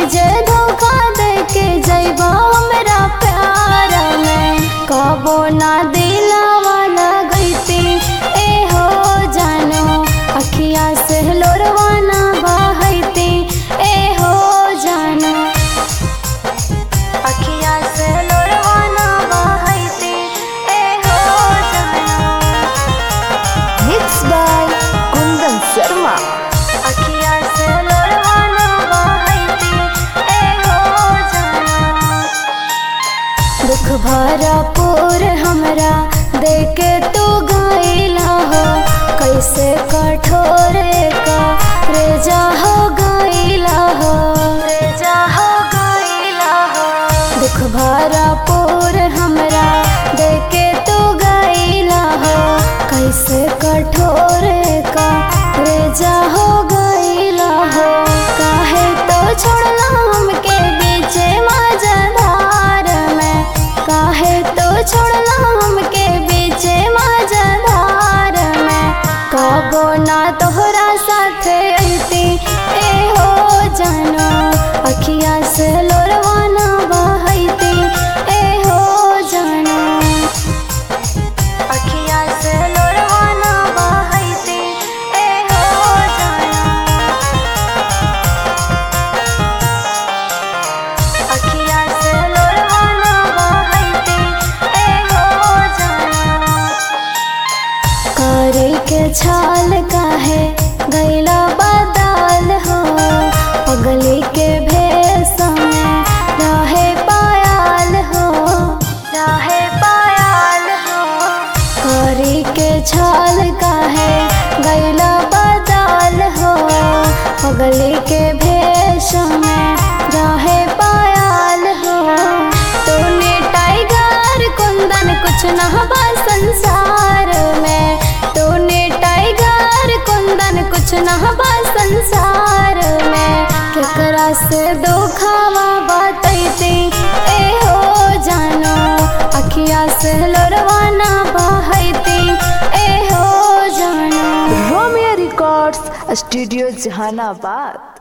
जे धोखा दे के जैबा हमरा प्यार में कबो ना दिलावा लगैती ए हो जानो अखिया से लोरवा ना बहैती ए हो जानो अखिया से लोरवा ना बहैती ए हो जानो Mixed by Kundan Sharma. अखिया से लोरवा ना बहैती ए हो जानो दुख भरा पूर हमरा देके तू गईला हो कैसे कठोर का रेजा हो गईला हो रेजा हो गईला हो दुख भरा पूर हमरा देके तू गईला हो कैसे कठोर का रेजा हो गईला हो काहे तो छोड़ला हमके बीचे मजधार में काहे तो छोड़ला हमके बीचे मजधार में कबो ना तोहरा साथे अइती ए हो जानो अखिया से लोरवा ना बहैती ए हो जानो अखिया से लोरवा ना बहैती ए हो जानो अखिया से लोरवा ना बहैती ए हो जानो करे के छाल काहे गैला बदाल हो पगली के भेष में रहे पायाल हो रहे पायाल हो करे के छाल काहे गैला बदाल हो पगली के भेष में रहे पायाल हो तूने टाइगर कुंदन कुछ न बा संसार में तूने टाइगर कुंदन कुछ न बा संसार में केकरा से दुखावा बतैती ए हो जानो अखिया से लोरवा ना बहैती ए हो जानो Romeo Records, Studio Jahanabad.